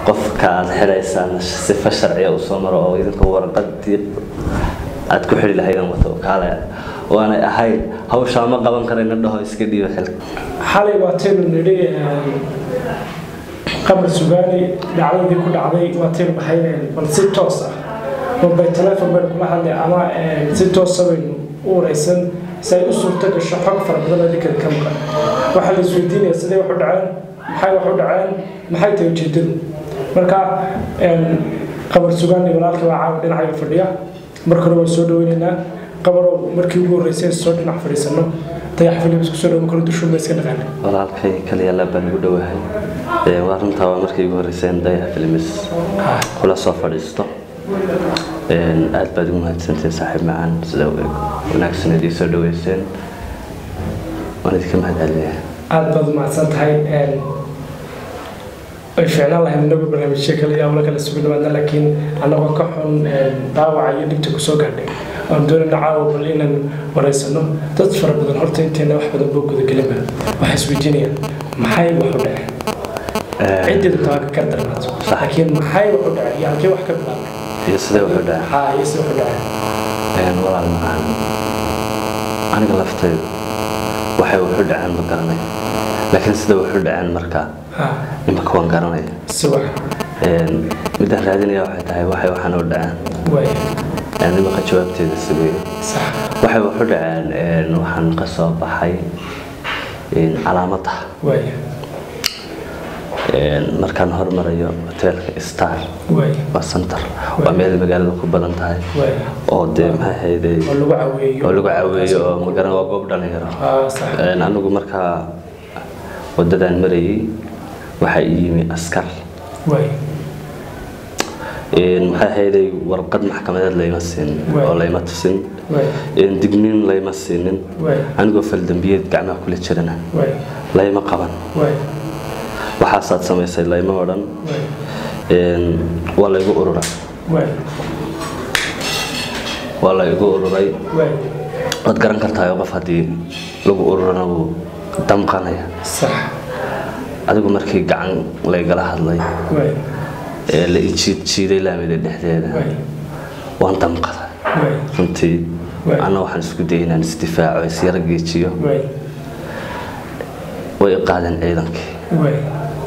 qofka aad xiraysaan sifa sharciya u soo maro oo idinka warqadii aad ku xidhi lahaydeen wato kaale waanay ahayd hawshaa ma qaban karayna dhaho iska dhiiba xilka xalay waataynu nidhi qabar sugaani dhacdadii ku dhacday waataynu dhahayneen bal si toos ah mobile telefon baynu kula hadlay ama si toosa baynu u waraysan si ay u suurto gasho xog fara badan oo ninkan ka maqan waxaa la isweydiinaya sidee wax u dhaceen maxay wax u dhaceen maxay tahay ujeedadu marka qabar sugaani walaalkii waa caawa dhinacayga fadhiya marka hore waan soo dhaweynaynaa qabarow markii ugu horreysay soo dhinac fadhiisano dayax filibs kusoo dhawo kala dushuuma iska dhaqaana walaalkay kaliyaala baan ugu dhowahay waa runtaa waa markii ugu horreyseen dayax filmis kula soo fadhiisto aad baad ugu mahadsantiin saaxiib macaan sida wanaagsan idii soo dhaweyseen waan idinka mahad celinayaa aada baad umahadsan tahay way fiicnaan lahayd inagu barnaamijyo kale iyo awlo kale sugu dhawaadna laakiin annagoo ka xun daawaca iyo dhibta kusoo gaadhay waan doonayna caawa bal inaan waraysano dad fara badan horta inteena wax badan boo gudagelinba waxay isweydiinayaan maxay wax u dhaceen ciddeedu taa ka kar darnaato laakiin maxay wax u dhaceen iyo halkee wax ka bilaabay iyo sidee wuxuu dhaca haa iyo sida wax u dhaceen walaal macaan aniga laftaydu waxay wuxu dhaceen ma garanay laakiin sida wuxu dhaceen markaa haa imaka waan garanaya si wax midaan raadinaya waxay tahay waxay waxaan u dhaceen waaya imaka jawaabteeda siweeyo sax waxay wuxu dhaceen waxaan ka soo baxay calaamadda waaya markaan hormarayo hoteelka star waaya waa center waa meel magaalada ku badan tahay waaya oo dee maxay hayday oo lagu caweeyo oo lagu caweeyo oo magaran waa goob dhalinyaro haa sax anigu markaa wadadaan marayay waxaa ii yimi askar waaya maxay hayday warqad maxkamadeed layma siinin Waay. oo layma tusin waaya digniin layma siinin waaya anigoo faldambiyeed gacmaha kula jirana waaya layma qaban waaya waxaasaad samaysay layma odhan waaya waa laygu ururay waaya waa laygu ururay waaya waad garan kartaa qof haddii lagu ururana wuu damqanaya sax adigu markii gacan laygala hadlay waaya ee la ijiid jiiday laamida dhexdeeda waaya waan damqaday waaya runtii Waay. anna waxaan isku dayay inaan isdifaaco isyara geejiyo waaya way i qaadeen ciidankii waaya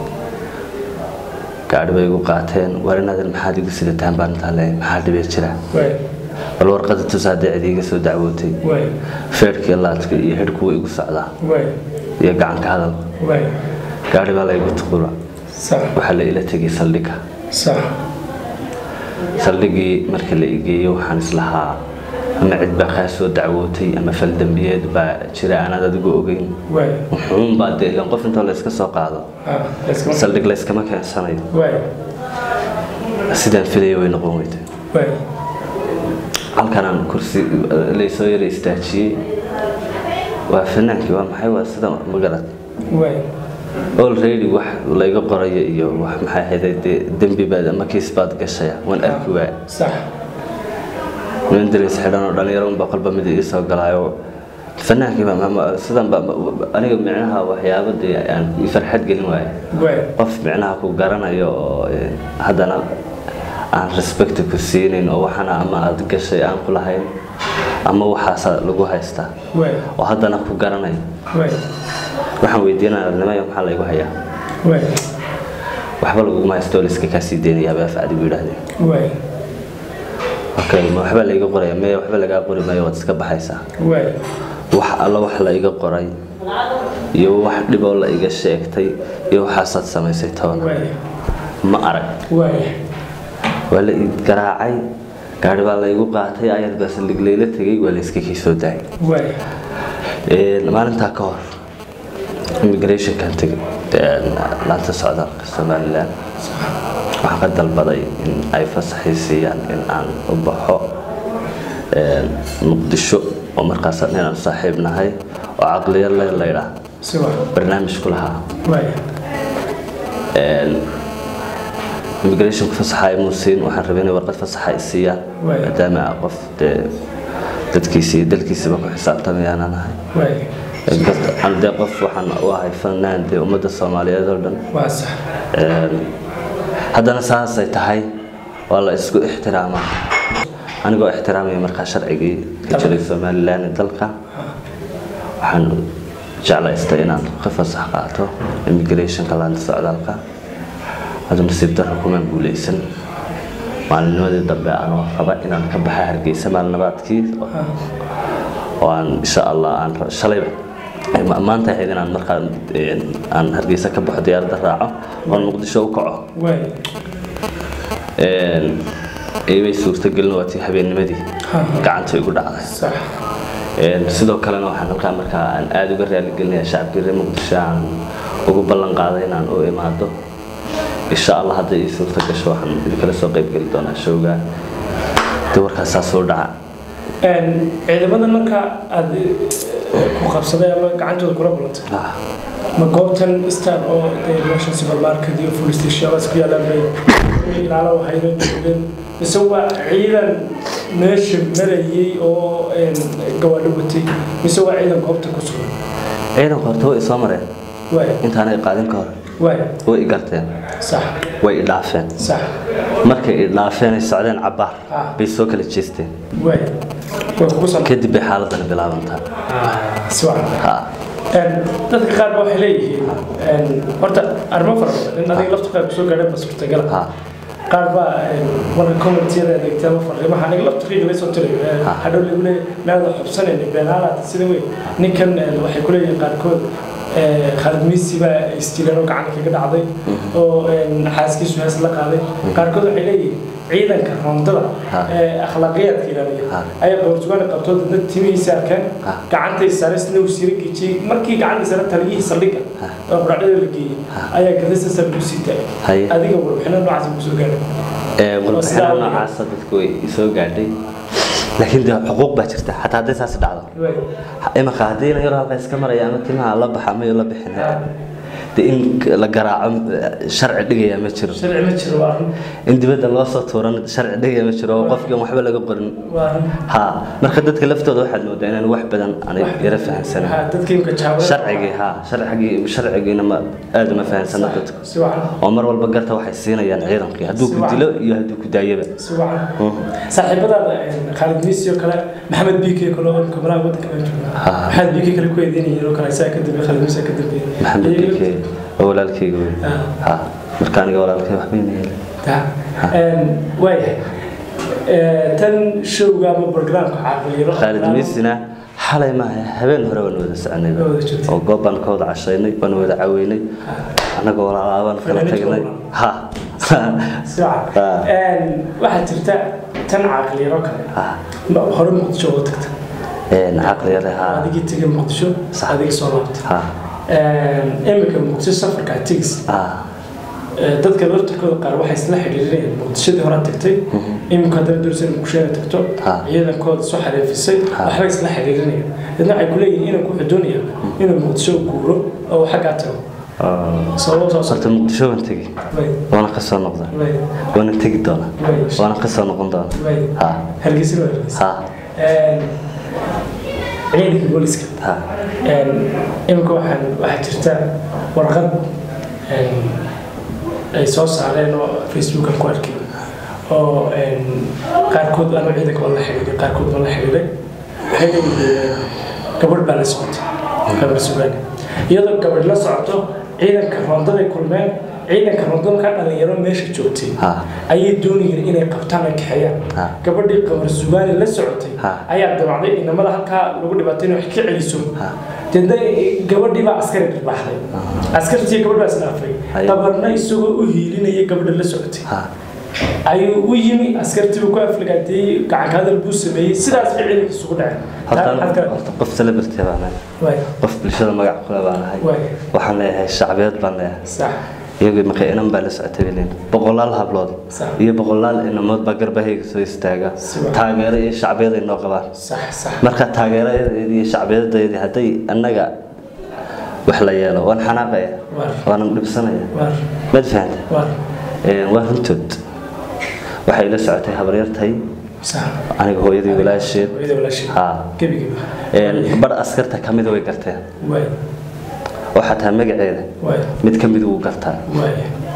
gaadhi bay igu qaateen war inaadan maxaad igu sidataan baan intaa leeyahay maxaa dhibee jira waaya bal warqada tusaadee cid iiga soo dacwootay waaya feerhkii laadka iyo xidhku way igu socdaa waaya iyo gacanka hadal waaya gaadhi baa laygu tuqura sax waxaa la ila tegay saldhigga sax saldhiggii marka la igeeyo waxaan islahaa ama cid baa kaa soo dacwootay ama faldambiyeed baa jira aanaad adigu ogeyn waaya wuxuun baa dee ilan qof intoo layska soo qaado haa iskama saldhig layskama keensanayo waaya sidaan filaya way noqon weyday waaya halkanaan kursi laysoo yara istaajiyey waa fanaankii waa maxay waa sida magarad waaya already wax layga qoraya iyo wax maxay ahayday dee dembi baad ama kiis baad gashaya waan arki waaya sax nin dareys xidhan oo dhalinyaro unbaa kolba mid ii soo galaayo fanaankii baa ma- sidan baa aniga micnaha waxyaabo dee aan i farxad gelin waayo waaya qof micnaha ku garanayo oo eh, haddana aan respect ku siinayn oo waxana ama aad gashay aan ku lahayn ama waxaasa lagu haystaa waaya oo haddana ku garanayo waaya waxaan weydiinaya nimaya maxaa laygu hayaa waaya waxba laguguma haysto liska kaa sii deynayaa baa facdi buu yidhahdeen waaya okay ma waxba layga qoraya maya waxba lagaa qori maayo waad iska baxaysaa waaya wax alla wax la iga qoray iyo wax dhiboo la iga sheegtay iyo waxaasaad samaysay toban waaya ma arag waaya waa la ii garaacay gaari baa laygu qaatay ayad baa saldhig layla tegay waa la iska kii soo daayay waaya Een, maalintaa ka hor immigrationkan tegay een, laanta socdaalka somalilan waxaan ka dalbaday in ay fasaxii siiyaan in aan u baxo een, muqdisho oo markaas inaan saaxiib nahay oo caqliya le laydhaa si wax barnaamij ku lahaa waaya immigrationka fasaxa ay muusiin waxaan rabay inay warqad fasaxa ay siiyaan Waay. maadaama aan qof dee dadkiisa iyo dalkiisaba ku xisaabtamayaanan ahay waaya Inkasta- aan dee qof waxaan u ahay fanaan dee ummadda soomaaliyeed oo dhan waa sax Een, haddana saasay tahay waa la isku ixtiraamaa anigoo ixtiraamaya markaa sharcigii ka jiray somalilan ee dalka waxaan jeclaystay inaan ka fasax qaato immigrationka laanta socdaalka hada nasiib darro kumaan guuleysan maalinimadii dambe anoo raba inaan ka baxa hargeysa maalinabaadkii oo aan insha allah aan shalay maanta ahayd inaan markaa aan hargeysa ka baxo diyaaradda raaco oon muqdisho u kaco imay suurtagelin waa tii habeennimadii gacanta igu dhacday sidoo kalena waxaan halkaa markaa aan aada uga raaligelinaya shacabkii reer muqdisho aan ugu ballan qaaday inaan u imaado insha allah hadda ii suurta gasho waxaan idinkala soo qaybgeli doonaa showga de warkaas saa soo dhaca ciidamada marka aad ku qabsaday ama gacantooda kula kulantay ma goobtan star oo meesha supermarket iyo full stationadas ku yaalaan bay ilaalo hayno joogeen mise waa ciidan meesha marayay oo gawaadho watay mise waa ciidan goobta ku sugan ciidanka horta way isoo mareen waay intaanay qaadin ka hor waay way i garteen sax way i dhaafeen sax markay i dhaafeen ay socdeen cabbaar Ah. bay soo kala jeesteen waay way kugu san kadib bay xaaladani bilaabantaa si wacan ha dadka qaar ba waxay leeyihiin horta arrimo fara badan in adiga laftu qaar kusoo gaadhay ba suurtagala ha qaar baa marka commentiyada adeegtay ama fariimaha aniga laftiqiiga la soo tirayo hadhow lagu leeyahay meelada xubsanayna beenaalaad sida wey ninkan waxay ku leeyihiin qaarkood khalid miisi baa istiilan oo gacanta kaga dhacday oo xaaskiisu hees la qaaday qaarkood waxay leeyihiin ciidanka rondada Ha. ee akhlaaqiyaadka ilaaliya Ha. ayaa boortugaana qabtoo dadna timihiisa arkeen Ha. gacantay sare isna uu sira gejiyey markii gacanta sare taliyihii saldhigga Ha. oo quraacdada la geeyey ayaa gadasta sare lagu sii taagay Haye. adiga warbixino noocaas kusoo gaadhay Ee, warbixinada noocaasa dadku way soo gaadhay laakiin de xuquuq baa jirta xataa hadday saas dhacdo Waay. imanka haddii la yaro halka iska maraya ama timaha la baxa mayo la bixin de in la garaaco sharci dhigaya ma jiro sharci ma jiro waa run in dibadda loo soo tuuran sharci dhigaya ma jiro oo qofkii aan waxba laga qorin waa run ha marka dadka laftooda waxaad moodaa inaan wax badan aanay yara fahansanin Waxaa dadka imka jaawada sharcigii ha sharcigii sharcigiina ma aada uma fahansana dadku si wacan oo mar walba garta waxay siinayaan ciidankii hadduu ku dilo iyo hadduu ku daayaba si wacan saaxiibadaada khaalid miisi oo kale maxamed biike kale oo kamaraha waddanka baa jooga Ha. maxamed biike kale ku eedeynayeen oo kale isaa ka dambeeyey khaalid miisi ka dambeeyey maxamed bike oo walaalkayga wey Ah. ha marka aniga walaalkay waxba ima yeelin Ta. waayahay tan showga ama barnaamijka caafimaad khaalid miisina xalay maaha habeen hore waan wada soconay Waa wada joogtay. oo goob baan ka wada cashaynay waan wada caweynay annagoo walaalaabaan kala Fanaaniinta tagnay walaa. ha si wacan waxaa jirta tan caaqliyaro kale ha Ma- hore muqdisho oo tagta een caqliyada ha adigii tegay muqdisho Sax. adigii soo laabtay ha imika muqdisho safarka aad tegis ha dadka laftirkooda qaar waxay isla xidhiirinayaan muqdishadii hore tagtay imika haddana doorsan muqdisho inay tagto Ha. ciidankooda soo xariifisay Ha. waxbay isla xidhiirinayaan dadna waxay ku leeyihiin inuu ku xudoonaya inuu muqdisho u guuro oo uu xaggaa tago oo, sababo soo socota horta muqdisho waan tegi way waana ka soo noqdaa way waana tegi doonaa way waana ka soo noqon doonaa way ha hargeysa waa hargeysa ha ciidanka booliska ha imika waxaan waxaa jirta warqad ay soo saareen oo facebookan ku arkay oo qaarkood anuu ciidanka waan la xidhiiday qaarkood waan la xidhiiday waxay leeyihiin gabadh baa la socotay gabar sugaane iyadoo gabadh la socoto ciidanka rondaday kulmeen ciidanka rondada markaa dhalinyaro meesha joogtay ha ayay doonayeen inay qabtaan ay kaxeeyaan Ha. gabadhii qamar sugaani la socotay Ha. ayaa damacday inamada halkaa lagu dhibaatay inay wax ka celiso Ha. deedna gabadhii baa askari dhirbaxday askartii gabadh baa isdhaafay Haye. qabarna isagoo u hiilinaya gabadha la socotay ha ayuu u yimi askartii buu ku aflagaateeyey gacanka hadal buu sameeyey sidaas bay ciidanka isugu dhaceen horta Taa maxaad ka- horta qof celebrity baan ahay waay qof bulshada magac kule baan ahay waay waxaan leeyahay shacbiyad baan leeyahay sax iyagu marka inan baa la socotay bilin boqolaal hablood Sax. iyo boqolaal inamood baa garbahayga soo istaaga Si wacan. taageero iyo shacbiyad ay noo qabaan sax sax marka taageeradeedii iyo shacbiyadadeedii hadday annaga wax la yeelo waan xanaaqaya waar waanan dhibsanaya waar mad fahanta waar waa runtood waxay la socotay habaryartay sax aniga hooyadii walaasheed hooyada walaasheed ha gebigiiba bar askarta ka mida way garteen waay oo xataa magaceeda waay mid ka mid wuu gartaa waay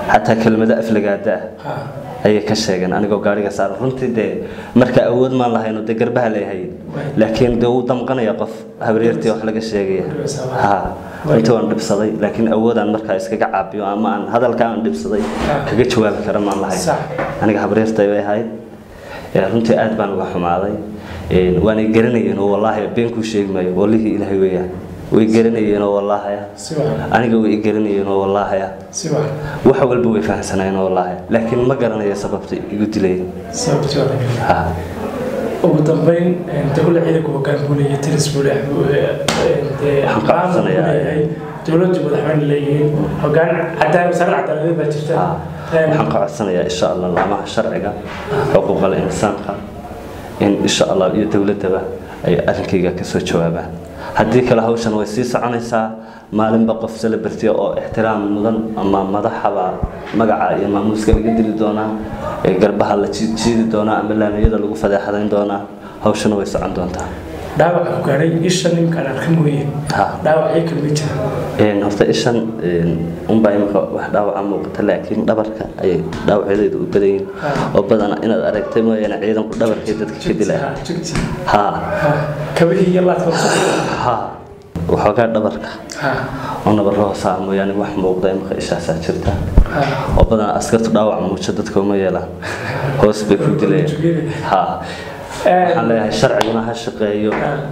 xataa kelmado aflagaada ah ha ayay ka sheegeen anigoo gaariga saaran runtii dee marka awood maan lahayno dee garbaha leeyahay laakiin dee wuu damqanaya qof habaryartii wax laga sheegaya ha runtii waan dhibsaday laakiin awoodaan markaa iskaga caabiyo ama aan hadalka aan dhibsaday kaga jawaabi kara maan lahayn Sax. aniga habaryartay bay ahayd Ee, runtii aad baan uga xumaaday Een, waanay garanayeen oo wallaahi beenkuu sheegi maayo wallihii ilaahay weeyaan way garanayeen oo wallaahi si wacan aniga way i garanayeen oo wallaahi si wacan wax walba way fahamsanayeen oo wallaahi laakiin ma garanayo sababta igu dilayeen sababtii waa laga ha ugu dambeyn dowla ciidanku hoggaan buu leeyahay tiris buu leeyahay Waxaan ka codsanayaa- leeyahay dowladdu madaxweyne leeyihiin hoggaan cadaan wasaaradda cadaaladeed baa jirta ha waxaan ka codsanayaa insha allah laamaha sharciga xuquuqal insaanka in insha allah iyo dowladdaba ay arrinkayga kasoo jawaabaan haddii kale hawshan way sii soconaysaa maalinba qof celebrity oo ixtiraam mudan ama madaxaba magaca iyo maamuuska laga dili doonaa ee garbaha la jii- jiidi doonaa ama laamiyada lagu fadeexadayn doonaa hawshana way socon doontaa dhaawaca ku gaadhay isha ninkaan arka mooye ha dhaawacyo kale ma jira Een, horta ishan een, unbaa imika wax dhaawaca muuqata laakiin dhabarka ayay dhaawacyadeedu u badan yihiin oo badana inaad aragtay mooyaane ciidanku dhabarkay dadka ka dilaya jugti ha kabihii iyo laadka ha waxoogaa dhabarka ha oo nabarro hoosaa mooyaane wax muuqda imika ishaasaa jirta ha oo badana askartu dhaawac muujo dadka uma yeelaan hoos bay ku dilayaan ha waxaan leeyahay sharciguna ha shaqeeyo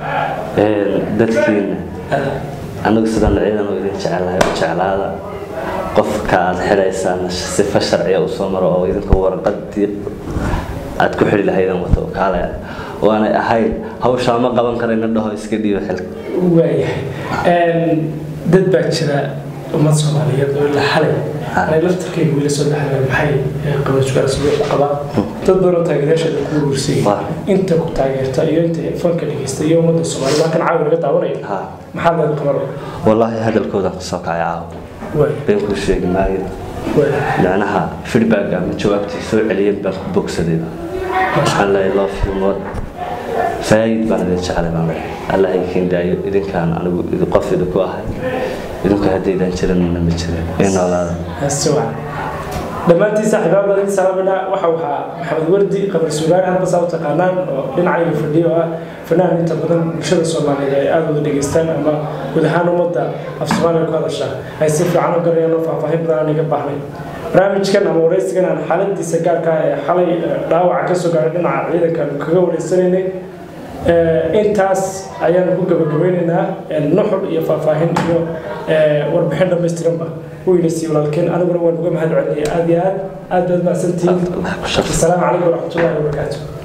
een, dadkiina anigu sidaan ciidan oo idin jecelahay u jeclaada qofka aad xidhaysaan sifa sharciya u soo maro oo idinka warqadii aad ku xidhi lahaydeen wato kaale waanay ahayd hawshaa ma qaban karayna dhaho iska dhiibo xilka waayahay dad baa jira ummad soomaaliyeed oo ilaa xalay anay laftarkeyga weli soo dhaxleen maxay qabasugaarsuga u qabaan dad badan oo taageerayaasheeda ku urursayay Waa. inta ku taageerta iyo inta fanka dhegeysta iyo ummadda soomaaliyed halkan caawi laga daawanaya ha maxaa laga qaban wallaahi hadalkoodan kasoo kacay caawa waay been kuu sheegi maayo waay macnaha feedback ama jawaabtii soo celiyeen baan ku bogsadayba waxaan leeyahay love you more faayid baan idin jeclay baan leeyahay allah idiin daayo idinkaan anigu idi- qof idinku ahay idinku haddaydaan jiranna ma jirin ee noolaada siwan dhammaantiin saaxiibaal badan salaamina waxa waxaa maxamed wardi qabar suugaan hadba saa u taqaanaan oo dhinacayga fadhiyo oo ah fanaan inta badan bulshada soomaaliyeed ay aada wada dhegeystaan ama guud ahaan ummadda af soomaaliya ku hadasha ay si fiican u garanayaan oo faahfaahin badan aan iga baahnay barnaamijkan ama wareysigan aan xaaladiisa gaarka ah ee xalay eh, dhaawaca ka soo gaaray dhinaca ciidanka aanu kaga wareysanaynay Eh, intaas ayaan ku gabagabeynaynaa eh, nuxur iyo faahfaahin iyo eh, warbixin dhammaystiranba weyna sii walaalkeen aniguna waan uga mahad celinaya aad iyo aad aad baad mahadsantihiin Allah ku shaqo asalaamu calaykum waraxmatullaahi wabarakaatu